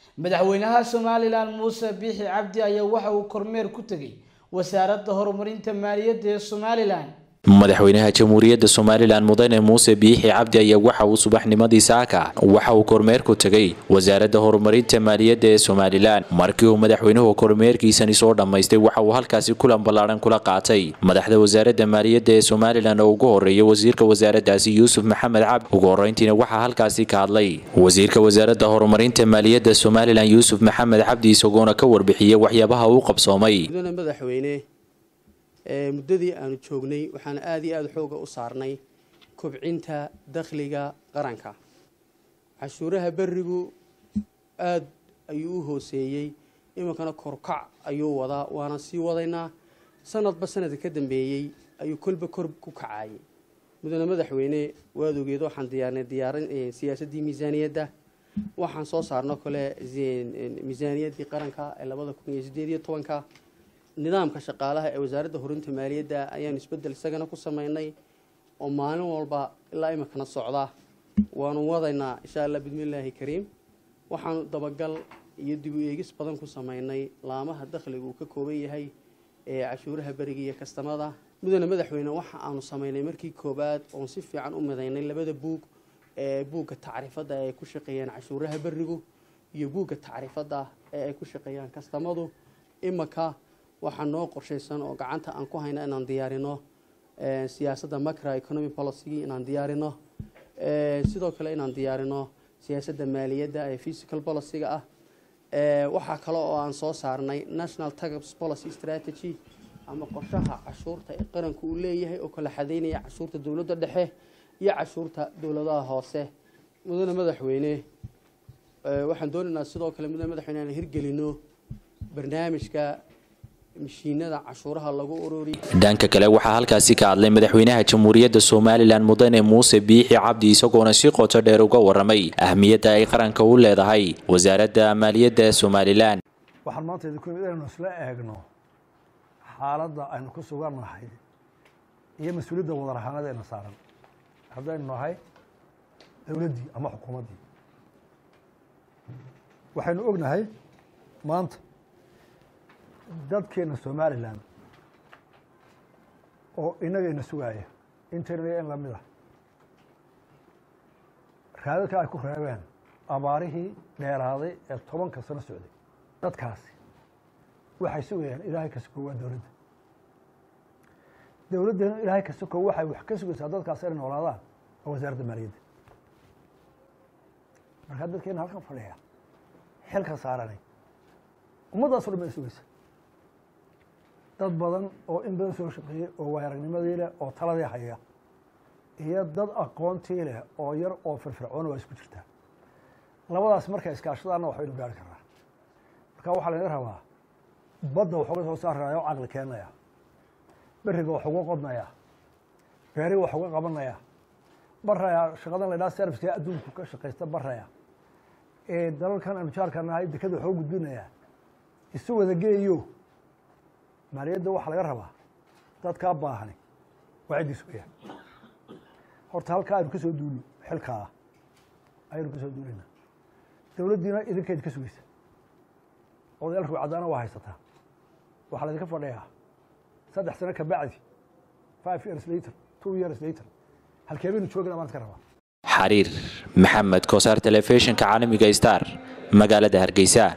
madaxweynaha somalilan muuse biixi cabdi ayaa waxa uu kormeer ku tegay wasaaradda horumarinta maaliyadda ee somalilan madaxweynaha jamhuuriyadda somalilan mudane muuse biixi cabdi ayaa waxa uu subaxnimadii saaka waxa uu kormeer ku tegay wasaaradda horumarinta maaliyadda ee somalilan markii uu madaxweynuhu kormeerkiisani soo dhammaystay waxa uu halkaasi kulan ballaadhan kula qaatay madaxda wasaaradda maaliyadda ee somalilan oo ugu horreeya wasiirka wasaaraddaasi yuusuf maxamed cabdi ugu horreyntiina waxaa halkaasi ka hadlay wasiirka wasaaradda horumarinta maaliyadda somalilan yuusuf maxamed cabdi isagoona ka warbixiyey waxyaabaha uu qabsoomay muddadii aanu joognay waxaan aada iyo aada xooga u saarnay kobcinta dakhliga qaranka cashuuraha berigu aada ayuu u hooseeyey iminkana korkac ayuu wadaa waana sii wadaynaa sanadba sanadka ka dambeeyey ayuu kolba kor ku kacayay mudane madaxweyne waad ogeed waxaan diyaarnay diyaarin siyaasaddii miisaaniyadda waxaan soo saarno kale miisaaniyaddii qaranka ee labada kun iyo sideed iyo tobanka nidaamka shaqaalaha ee wasaaradda horinta maaliyadda ayaanu isbedel isagana ku sameynay oo maalin walba ilaa iminkana socda waanu wadaynaa insha allah bismillaahi kariim waxaanu dabagal iyo dib u eegis badan ku sameynay laamaha dakhliga uu ka kooban yahay ee cashuuraha beriga iyo kastamada mudane madaxweyne waxa aanu sameynay markii koobaad oon si fiican u midaynay labada buug ee buugga tacriifadda ee ay ku shaqeeyaan cashuuraha berigu iyo buugga tacriifadda ee ay ku shaqeeyaan kastamadu iminka waxaa noo qorshaysan oo gacanta aan ku hayna inaan diyaarino siyaasadda macro economic policy inaan diyaarino sidoo kale inaan diyaarino siyaasadda maaliyadda ee physical policyga ah waxaa kale oo aan soo saarnay national tax policy strategy ama qorshaha cashuurta ee qaranku uu leeyahay oo kala xadeynaya cashuurta dowladda dhexe iyo cashuurta dowladaha hoose mudane madaxweyne waxaan doonaynaa sidoo kale mudane madaxweyne aan hirgelino barnaamijka dhanka kale waxaa halkaasi ka hadlay madaxweynaha jamhuuriyadda somalilan mudane muuse biixi cabdi isagoona si qoto dheer uga waramay ahmiyadda ay qaranka u leedahay wasaaradda maaliyadda somalilan waxaan maanta idinku imid inaynu isla eegno xaaladda aynu ku sugannahay iyo mas-uuliyadda wadarahaanadeena saaran haddaynu nahay dowladdii ama xukuumaddii waxaynu ognahay maanta dadkeena somalilan oo inagayna sugaaya intayna in lamid ah raadadka ay ku reebeen abaarihii dheeraaday ee tobanka sano socday dadkaasi waxay sugayaan ilaahay ka sukow waa dowladda dowladdeena ilaahay ka sukow waxay wax ka sugaysaa dadkaas inay noolaadaan waa wasaaradda maaliyadda markaa dadkeena halkan fadhiya xilka saaranay ummaddaaso dhan bay sugaysa dad badan oo in badan soo shaqeeyey oo waayaragnimadii leh oo taladii haya iyo dad aqoontii leh oo yar oo firfircoona waa isku jirtaa labadaas markay iskaashadaanna waxbaynu gaari karnaa marka waxaa laga rabaa badda wax uga soo saaraya oo caqli keenaya beriga wax uga qodnaya beeriga wax uga qabanaya baraya shaqadan la ydhaha serviska adduunku ka shaqaysta baraya ee dalalkan aanu jaarka nahay dekada wax uga gudbinaya isu wada geeyo maaliyadda waxaa laga rabaa dadkaa baahani waa ciddii sugaya horta halkaa aynu ka soo duulno xilkaa ayaynu ka soo duulayna dowladdiina idinkayd ka sugaysa odayaal ruucadaana waa haysataa waxaa laydinka fadhiyaa saddex sano ka bacdi five years later two years later halkee baynu joogana baan iska rabaa xariir maxamed kosaar telefishinka caalamiga star magaalada hargeysa